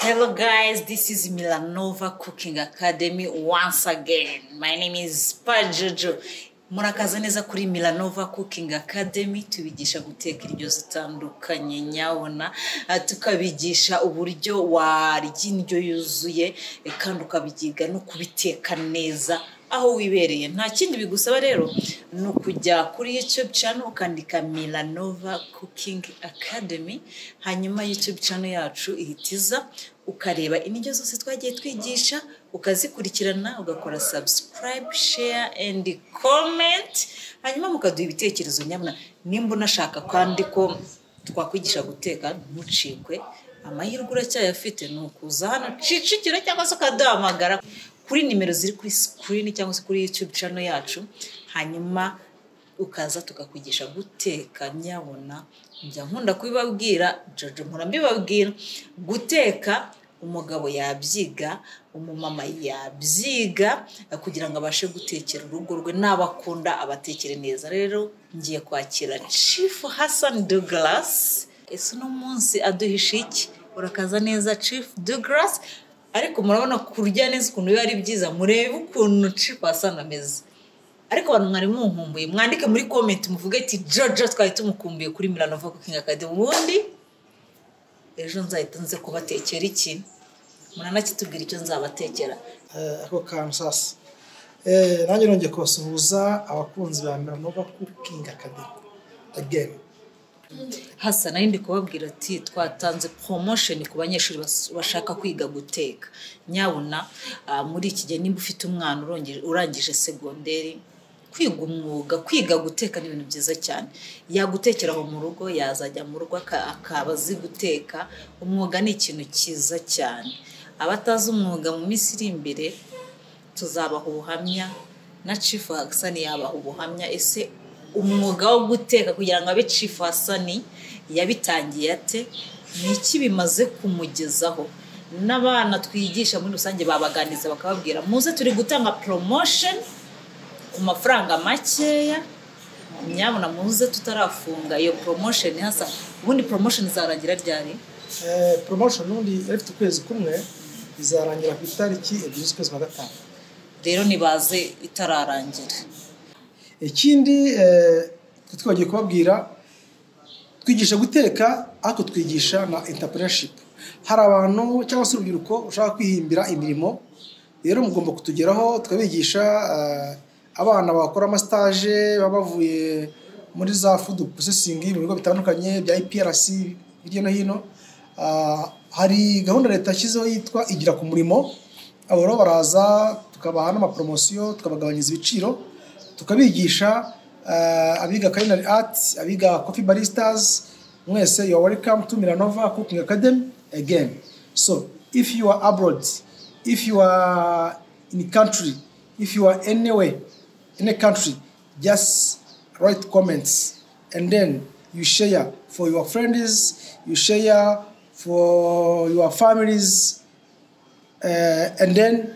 Hello, guys. This is Milanova Cooking Academy once again. My name is Pajojo. Murakaza neza kuri Milanova Cooking Academy tubigisha guteka indyo zitandukanye nyabona Ah, tukabigisha uburyo warya indyo yuzuye eh, kandi ukabigiga no kubiteka neza aho wibereye nta kindi bigusaba rero ni ukujya kuri YouTube channel ukandika Milanova Cooking Academy hanyuma YouTube channel yacu ihita iza ukareba indyo zose twagiye twigisha ukazikurikirana ugakora subscribe share and comment hanyuma mukaduha ibitekerezo nyabona nimba unashaka kandi ko twakwigisha guteka ntucikwe amahirwe uracyayafite ni ukuza hano Kicukiro cyangwa se ukaduhamagara kuri nimero ziri kuri sikirini cyangwa se kuri YouTube channel yacu hanyuma ukaza tukakwigisha guteka nyabona njya nkunda kubibabwira jojo nkora mbibabwira guteka umugabo yabyiga umumama yabyiga kugira ngo abashe gutekera urugo rwe n'abakunda abatekere neza rero ngiye kwakira chief hassan douglas ese uno munsi aduhishe iki urakaza neza chief douglas ariko murabona kurya neza ukuntu biba ari byiza murebe ukuntu chief hassan ameze ariko abantu mwari munkumbuye mwandike muri komenti muvuge ati jojo twari tumukumbuye kuri milanova cooking academy ubundi ejo nzahita nze kubatekera iki muranakitubwira icyo nzabatekera Eh, ako kantu sasa Eh, nanjye nongeye kubasuhuza abakunzi ba Milanova Cooking Academy again hasa nari ndi kubabwira ati twatanze promotion ku banyeshuri bas- bashaka kwiga guteka nyabuna ah, muri iki gihe nimba ufite umwana urongere- urangije segonderi kwiga umwuga kwiga guteka ni ibintu byiza cyane yagutekera aho mu rugo yazajya mu rugo aka- akaba azi guteka umwuga ni ikintu cyiza cyane abatazi umwuga mu minsi iri imbere tuzabaha ubuhamya na Chief Hassan yabaha ubuhamya ese umwuga wo guteka kugira ngo abe Chief Hassan yabitangiye ate ni iki bimaze kumugezaho n'abana twigisha muri rusange babaganiriza bakababwira muze turi gutanga promotion ku mafaranga makeya nyabona muze tutarafunga iyo promotion hasa ubundi promotion izarangira ryari Eh, promotion ubundi yari ifite ukwezi kumwe izarangira ku itariki ebyiri z'ukwezi kwa gatanu rero nibaze itararangira ikindi eh, twari twagiye kubabwira twigisha guteka ariko twigisha na entrepreneurship hari abantu cyangwa se urubyiruko ushaka kwihimbira imirimo rero mugomba kutugeraho tukabigisha eh, abana bakora amasitaje baba bavuye muri za food processing mu bigo bitandukanye bya IPRC hirya no hino Ah, hari gahunda leta yashyizeho yitwa igira ku murimo abo rero baraza tukabaha n'amaporomosiyo tukabagabanyiriza ibiciro tukabigisha eh, abiga culinary arts abiga coffee baristas mwese you are welcome to Milanova Cooking Academy again so if you are abroad if you are in country if you are anywhere in a country just write comments and then you share for your friends you share for your families uh, and then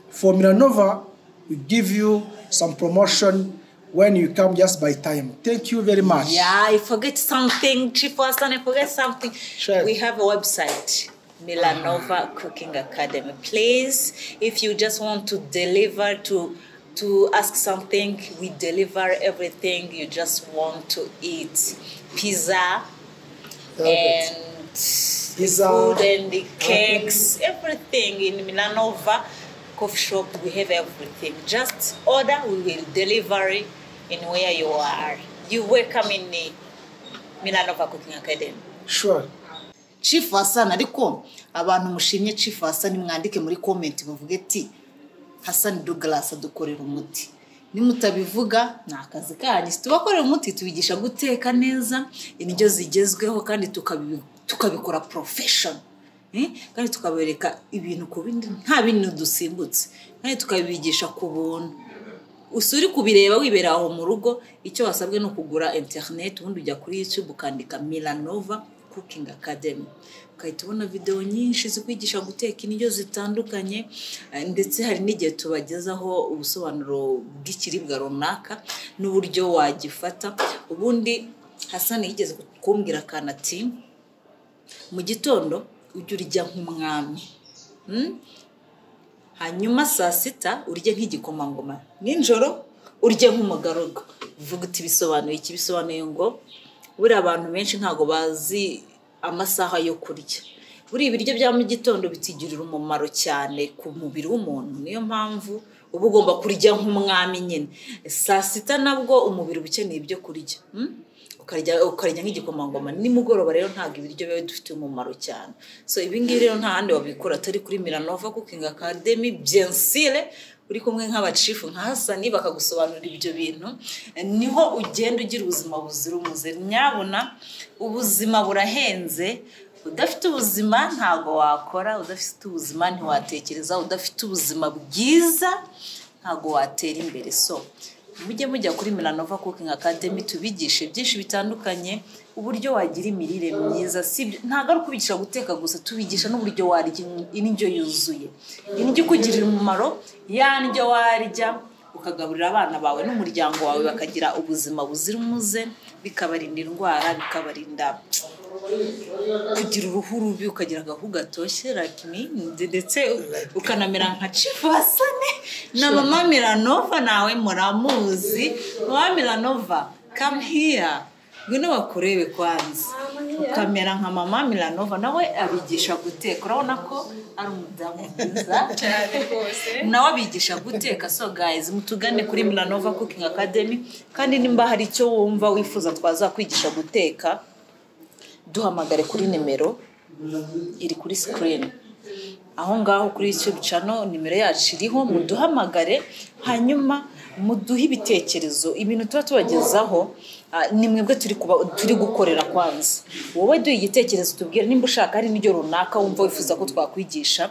for Milanova, we give you some promotion when you come just by time. Thank you very much. Yeah, I forget something, Chief Hassan, I forget something. Sure. We have a website, Milanova Cooking Academy. Please, if you just want to deliver to to ask something, we deliver everything you just want to eat. Pizza Okay. and Pizza. food and the cakes, everything in Milanova coffee shop, we have everything. Just order, we will deliver it in where you are. You welcome in the Milanova Cooking Academy. Sure. Chief Hassan ariko abantu mushimye Chief Hassan mwandike muri comment muvuge ati Hassan Douglas adukorera umuti nimutabivuga ni akazi kanyu tubakorera umuti tubigisha guteka neza indyo zigezweho kandi tukabi- tukabikora profession Eh, kandi tukabereka ibintu ku bindi nta bintu dusimbutse kandi tukabigisha ku buntu usa uri kubireba wibera aho mu rugo icyo wasabwe ni ukugura interineti ubundi ujya kuri yutube ukandika milanova cooking academy ugahita ubona videwo nyinshi zikwigisha guteka indyo zitandukanye eh, ndetse hari n'igihe tubagezaho ubusobanuro bw'ikiribwa runaka n'uburyo wagifata ubundi hasani yigeze kumbwira akantu ati mu gitondo ujye urya nk'umwami Mm? hanyuma saa sita urye nk'igikomangoma nijoro urye nk'umugaragu uvuga uti bisobanuye iki bisobanuye ngo buriya abantu benshi ntabwo bazi amasaha yo kurya buriya ibiryo bya mu gitondo bitugirira umumaro cyane ku mubiri w'umuntu niyo mpamvu uba ugomba kurya nk'umwami nyine saa sita nabwo umubiri uba ukeneye ibyo kurya Mm? ukarya ukarya nk'igikomangoma nimugoroba rero ntabwo ibiryo biba bidufitiye umumaro cyane so ibi ngibi rero nta handi wabikora atari kuri miranova cooking academy byensire uri kumwe nk'abacifu nka hasani bakagusobanurira ibyo bintu niho ugenda ugira ubuzima buzira umuze nyabuna ubuzima burahenze udafite ubuzima ntabwo wakora udafite ubuzima ntiwatekereza udafite ubuzima bwiza ntabwo watera imbere so mujye mujya kuri miranova cooking academy tubigishe byinshi bitandukanye uburyo wagira imirire myiza si ibyo- ntabwo ari ukubigisha guteka gusa tubigisha n'uburyo warya in- indyo yuzuye indyo ikugirira umumaro ya ndyo warya ukagaburira abana bawe n'umuryango wawe bakagira ubuzima buzira umuze bikabarinda indwara bikabarinda kugira uruhu rubi ukagira agahu gatoshye like me ndetse ukanamera nka cifasane na mama miranova nawe muramuzi mama miranova come here ngwino bakurebe kwanza ukamera nka mama miranova nawe abigisha guteka urabona ko ari umudamu mwiza nawe abigisha guteka so guys mutugane kuri miranova cooking academy kandi nimba hari icyo wumva wifuza twazakwigisha guteka duhamagare kuri nimero iri kuri sikirini aho ngaho kuri YouTube channel nimero yacu iriho muduhamagare hanyuma muduhe ibitekerezo ibintu tuba tubagezaho ah, ni mwebwe turi kuba turi gukorera kwanza wowe duhe igitekerezo tubwire nimba ushaka hari n'iryo runaka wumva wifuza ko twakwigisha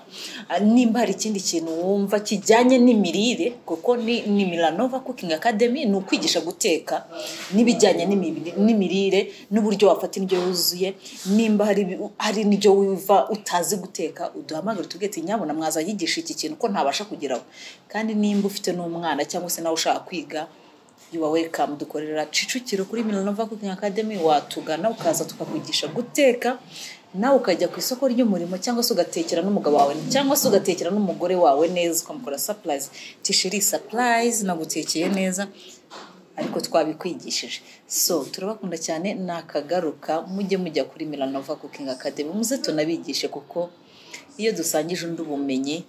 ah, nimba hari ikindi kintu wumva kijyanye n'imirire kuko ni ni miranova cooking academy ni ukwigisha guteka n'ibijyanye n'imibiri- n'imirire n'uburyo wafata indyo yuzuye nimba hari ibi- hari n'ibyo wumva utazi guteka uduhamagare tubwire tuti nyabona mwazayigisha iki kintu ko ntabasha kugeraho kandi nimba ufite n'umwana cyangwa se nawe ushaka kwiga yuwa welcome dukorera Kicukiro kuri Milanova Cooking Academy watugana ukaza tukakugisha guteka nawe ukajya ku isoko ry'umurimo cyangwa se ugatekera n'umugabo wawe cyangwa se ugatekera n'umugore wawe neza ukamukora surprise tishiri surprise nagutekeye neza ariko twabikwigishije so turabakunda cyane nakagaruka mujye mujya kuri Milanova Cooking Academy muze tunabigishe kuko iyo dusangije undi ubumenyi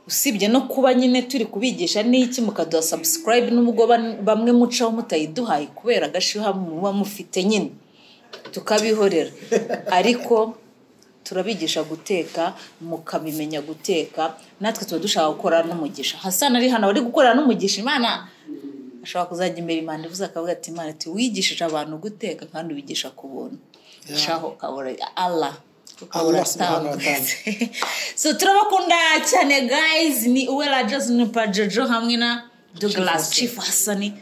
usibye no kuba nyine turi kubigisha n'iki mukaduha subscribe n'ubwo ban- bamwe mucaho mutayiduhaye kubera agashyuha muba mufite nyine tukabihorera ariko turabigisha guteka mukabimenya guteka natwe tuba dushaka gukora n'umugisha hasana ari hano bari gukorera n'umugisha imana ashobora kuzajya imbere imana ivuze akavuga ati imana ati wigishije abantu guteka kandi ubigisha ku buntu shaho ukabura allah ukabura Allah subhanahu wa ta'ala. so turabakunda cyane guys ni uwera jason pajojo hamwe na douglas chief hasani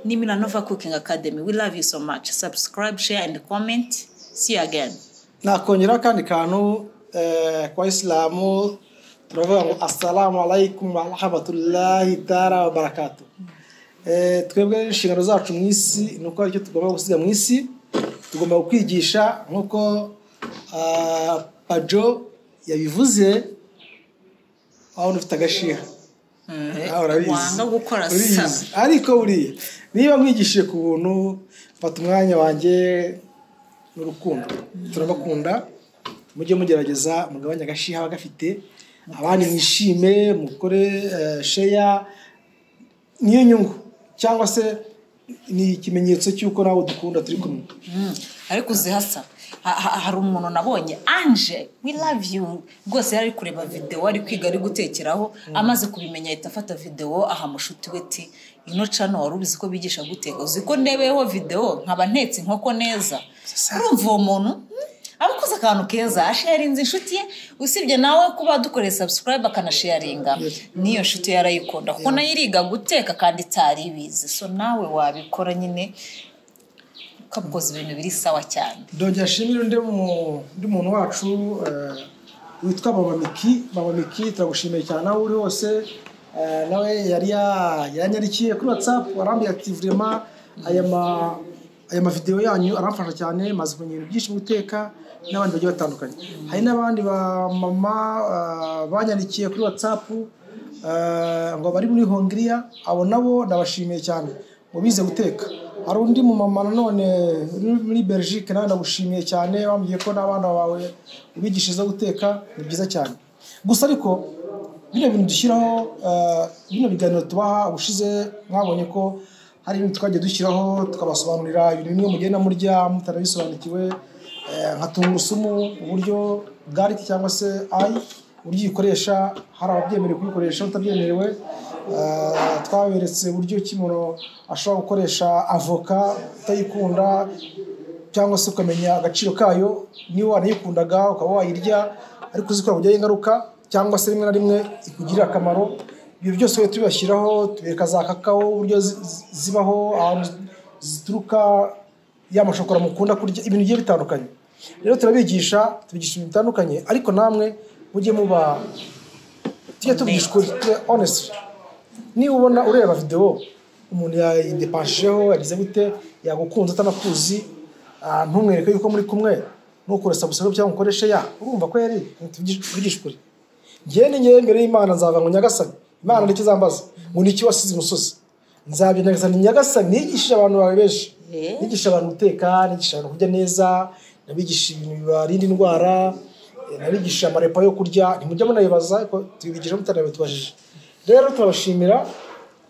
ni milanova cooking academy we love you so much subscribe share and comment see you again nakongeraho akandi kantu eh, ku bayisilamu turavuga ngo asalamu alaykum warahmatullahi tara wabarakatu twebwe inshingano zacu mu isi ni uko aricyo tugomba gusiga mu isi tugomba kukwigisha nk'uko ah, pajo yabivuze aho ufite agashiha Ah, urabizi. wanga gukora Uriyizi. sa ariko buriya niba mwigishije ku buntu mfata umwanya wanjye n'urukundo turabakunda mujye mugerageza mugabanye agashiha abagafite abandi mwishime mukore eh, sheya niyo nyungu cyangwa se ni ikimenyetso cy'uko nawe dukunda turi kumwe Mm, ariko uzi hasa ha- ha- hari umuntu nabonye anje we love you rwose yari ari kureba videwo ari kwiga ari gutekeraho amaze kubimenya ahita afata videwo aha mushuti we ti ino cano wari ubizi ko bigisha guteka uzi ko ndebeyeho videwo nkaba ntetse inkoko neza urumva uwo muntu mm, aba akoze akantu keza asharinze inshuti ye usibye nawe kuba dukoreye subscribe akanasharinga n'iyo nshuti ye arayikunda kuko nayo iriga guteka kandi itari ibizi so nawe wabikora nyine ukamukoza ibintu biri sawa cyane dogera ashimira undi mu- undi muntu wacu eh, witwa mama miki mama miki turagushimiye cyane aho uri hose eh, nawe yari ya- yanyandikiye kuri watsapu arambwira ati vurema aya ma aya mavidewo yanyu aramfasha cyane maze kumenya ibintu byinshi mu guteka n'abandi bagiye batandukanye hari n'abandi ba mama ah, banyandikiye kuri watsapu ah, ngo bari muri hongiriya abo nabo ndabashimiye cyane ngo bize guteka hari undi mu mama nanone uri muri Belgique nawe ndagushimiye cyane wambwiye ko n'abana bawe ubigisha zo guteka ni byiza cyane gusa ariko bino bintu dushyiraho eh, bino biganiro tubaha ubushize mwabonye ko hari ibintu twagiye dushyiraho tukabasobanurira ibintu bimwe mugenda murya mutarabisobanukiwe eh, nka tungurusumu uburyo gariki cyangwa se ayi uburyo uyikoresha hari ababyemerewe kuyikoresha utabyemerewe Eh, twaberetse uburyo ki umuntu ashobora gukoresha avoka utayikunda cyangwa se ukamenya agaciro kayo niba wanayikundaga ukaba wayirya ariko uzikora kujyaho ingaruka cyangwa se rimwe na rimwe ikugirira akamaro ibyo byose rero tubibashyiraho tubereka za kakao uburyo zi- zi- zibaho ahantu zituruka ya mashokora mukunda kurya ibintu bigiye bitandukanye rero turabigisha tubigisha ibintu bitandukanye ariko namwe mujye muba tujye tubigisha ukuri tujye- honestly niba ubona ureba videwo umuntu yayidepanshijeho yagize gute yagukunze atanakuzi ah, ntumwereke yuko muri kumwe nukure sabusero cyangwa umukoreshe ya urumva ko yari tubigisha ukuri njyewe ni njyewe imbere y'imana nzavuga ngo nyagasani imana ndetse izambaza ngo ni iki wasize imusozi nzabyo nyagasani nyagasani nigishije abantu bawe benshi Eh. nigisha abantu guteka nigisha abantu kurya neza nabigisha ibintu bibarinda indwara eh, nabigisha amarepa yo kurya ntimujya munayibaza ariko tubibigisha mutanabitubajije rero turabashimira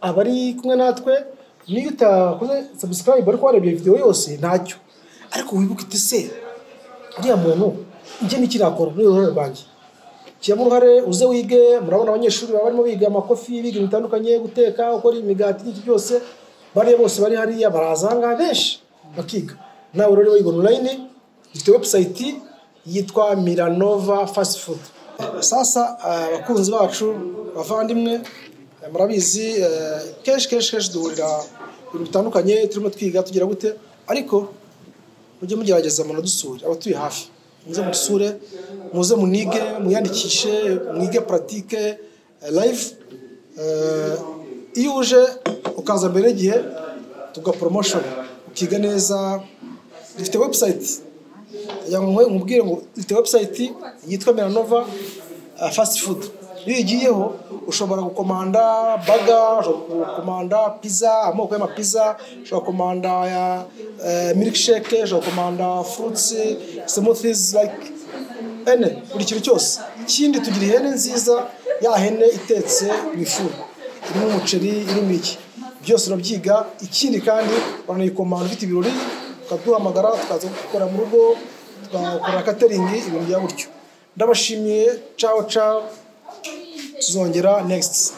abari kumwe natwe niyo utakoze subscribe ariko warebye video yose ntacyo ariko wibuke uti se uriya muntu njye niki nakora ni uruhare rwanjye shyiramo uruhare uze wige murabona abanyeshuri baba barimo biga amakofi biga ibintu bitandukanye guteka gukora imigati n'iki byose bariya bose bari hariya baraza aha ngaha benshi bakiga nawe rero wiga online dufite website yitwa miranova fast food sasa eh, abakunzi bacu bavandimwe eh, murabizi eh, kenshi kenshi kenshi duhurira ku bintu bitandukanye turimo twiga tugira gute ariko mujye mugerageza munadusure abatuye hafi muze mudusure muze munige mwiyandikishe mwige puratike live Eh, iyo uje ukaza mbere y'igihe tuga promotion ukiga neza dufite website kugira ngo umubwire ngo dufite website yitwa Meranova uh, fast food iyo uyigiyeho ushobora gukomanda baga ushobora gukomanda pizza amoko y'amapiza ushobora gukomanda ya eh, milkshake ushobora gukomanda fruits smoothies like ene buri kintu cyose ikindi tugira ihene nziza ya hene itetse mu ifuru irimo umuceri irimo iki byose urabyiga ikindi kandi uranayikomanda ufite ibirori ukaduhamagara tukaza gukora mu rugo tugakora catering ibintu bya gutyo ndabashimiye cawo cawo tuzongera next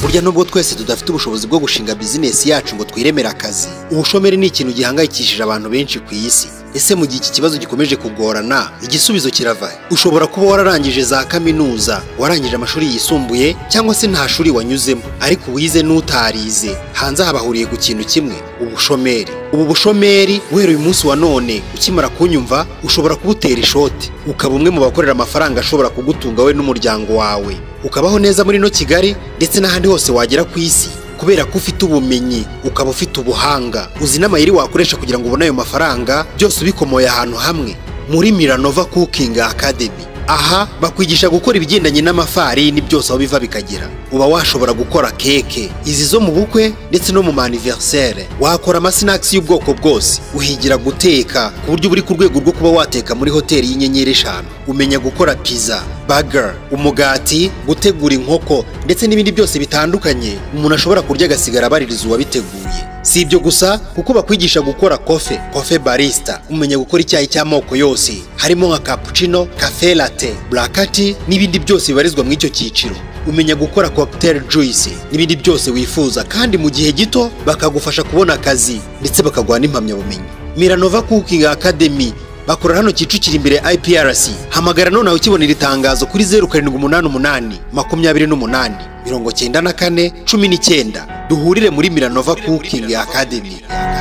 burya nubwo twese tudafite ubushobozi bwo gushinga bizinesi yacu ngo twiremere akazi ubushomeri ni ikintu gihangayikishije abantu benshi ku isi ese mu gihe iki kibazo gikomeje kugorana igisubizo kirava he? ushobora kuba wararangije za kaminuza warangije amashuri yisumbuye cyangwa se nta shuri wanyuzemo ariko wize n'utarize hanze aha bahuriye ku kintu kimwe ubushomeri ubu bushomeri guhera uyu munsi wa none ukimara kunyumva ushobora kubutera ishoti ukaba umwe mu bakorera amafaranga ashobora kugutunga we n'umuryango wawe ukabaho neza muri ino kigali ndetse n'ahandi hose wagera ku isi kubera ko ufite ubumenyi ukaba ufite ubuhanga uzi n'amayeri wakoresha kugira ngo ubone ayo mafaranga byose ubikomoye ahantu hamwe muri miranova cooking academy aha bakwigisha gukora ibigendanye n'amafarini byose aho biva bikagera uba washobora gukora keke izi zo mu bukwe ndetse no mu maniverisere wakora amasinakisi y'ubwoko bwose uhigira guteka ku buryo uba uri ku rwego rwo kuba wateka muri hoteli y'inyenyeri eshanu umenya gukora pizza burger umugati gutegura inkoko ndetse n'ibindi byose bitandukanye umuntu ashobora kurya agasigara abaririza uwabiteguye si ibyo gusa kuko bakwigisha gukora kofe kofe barista umenya gukora icyayi cy'amoko yose harimo nka cappuccino cafe latte blakati n'ibindi byose bibarizwa muri icyo cyiciro umenya gukora cocktail juice n'ibindi byose wifuza kandi mu gihe gito bakagufasha kubona akazi ndetse bakaguha n'impamyabumenyi miranova cooking academy bakora hano kicukira imbere iprc hamagara nonawe ukibona iri tangazo kuri zeru karindwi umunani umunani makumyabiri n'umunani mirongo cyenda na kane cumi n'icyenda duhurire muri miranova cooking academy